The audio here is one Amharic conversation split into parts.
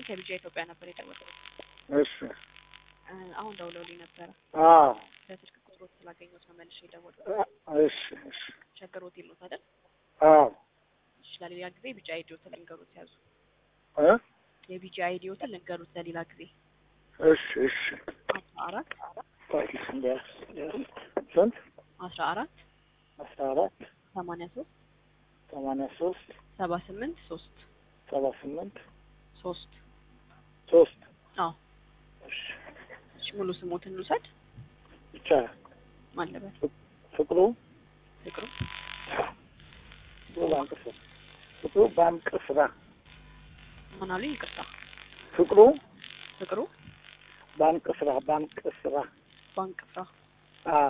ከቢጃ ኢትዮጵያ ነበር የደወለው። እሺ እ፣ አሁን ደውለውልኝ ነበረ። አዎ በስልክ ቁጥሮት ስላገኘሁት ነው መልሼ የደወለው። እሺ እሺ ሸገር ሆቴል ነው አይደል? አዎ እሺ፣ ለሌላ ጊዜ ቢጃ አይዲዮትን ልንገሩት ያዙ። እ የቢጃ አይዲዮትን ልንገሩት ለሌላ ጊዜ እሺ እሺ አስራ አራት ታዲያ እንዲያስ ስንት አስራ አራት አስራ አራት ሰማንያ ሶስት ሰማንያ ሶስት ሰባ ስምንት ሶስት ሰባ ስምንት ሶስት ሶስት አዎ እሺ እሺ፣ ሙሉ ስሞትን እንውሰድ። ብቻ ማለበት ፍቅሩ ፍቅሩ ፍቅሩ ባንክ ስራ ፍቅሩ ባንክ ስራ ምን አሉኝ? ይቅርታ ፍቅሩ ፍቅሩ ባንክ ስራ ባንክ ስራ ባንክ ፍራ አዎ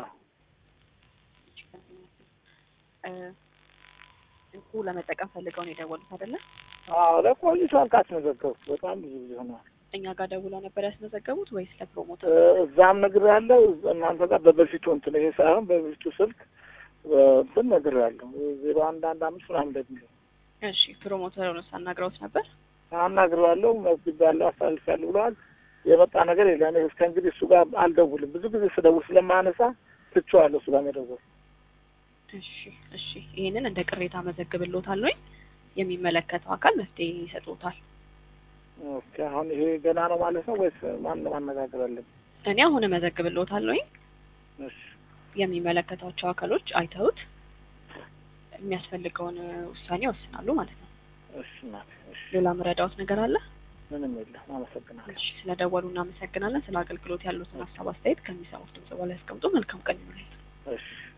እ፣ እንቁ ለመጠቀም ፈልገው ነው የደወሉት አይደለ? አዎ ለቆይቷል ካስመዘገብኩ በጣም ብዙ ጊዜ ሆኗል። እኛ ጋር ደውለው ነበር ያስመዘገቡት ወይስ ለፕሮሞተር? እ፣ እዛም ነግር ያለው እናንተ ጋር በበፊቱ እንትን ይሄ ሳይሆን በበፊቱ ስልክ እ፣ እንትን ነግር ያለው ዜሮ አንድ አንድ አምስት ምናምን እንደሚለው እሺ ፕሮሞተሩንስ አናግረውት ነበር? አናግሬዋለሁ መዝግብ ያለው አሳልፍ ያለው ብለዋል። የመጣ ነገር የለም። እኔ እስከ እንግዲህ እሱ ጋር አልደውልም። ብዙ ጊዜ ስደውል ስለማነሳ ትቼዋለሁ እሱ ጋር መደወል። እሺ እሺ ይሄንን እንደ ቅሬታ መዘግብልዎታለሁ። የሚመለከተው አካል መፍትሄ ይሰጡታል። ኦኬ አሁን ይሄ ገና ነው ማለት ነው ወይስ ማን ነው ማነጋገር አለብን? እኔ አሁን መዘግብልዎታለሁ። እሺ የሚመለከታቸው አካሎች አይተውት የሚያስፈልገውን ውሳኔ ይወስናሉ ማለት ነው። እሺ እናቴ እሺ ሌላ ምረዳዎት ነገር አለ? ምንም የለም። አመሰግናለሁ። እሺ ስለደወሉ እናመሰግናለን። ስለ አገልግሎት ያሉትን ሀሳብ አስተያየት ከሚሰሙት ድምጽ በላይ ያስቀምጡ። መልካም ቀን ይሁንልዎት። እሺ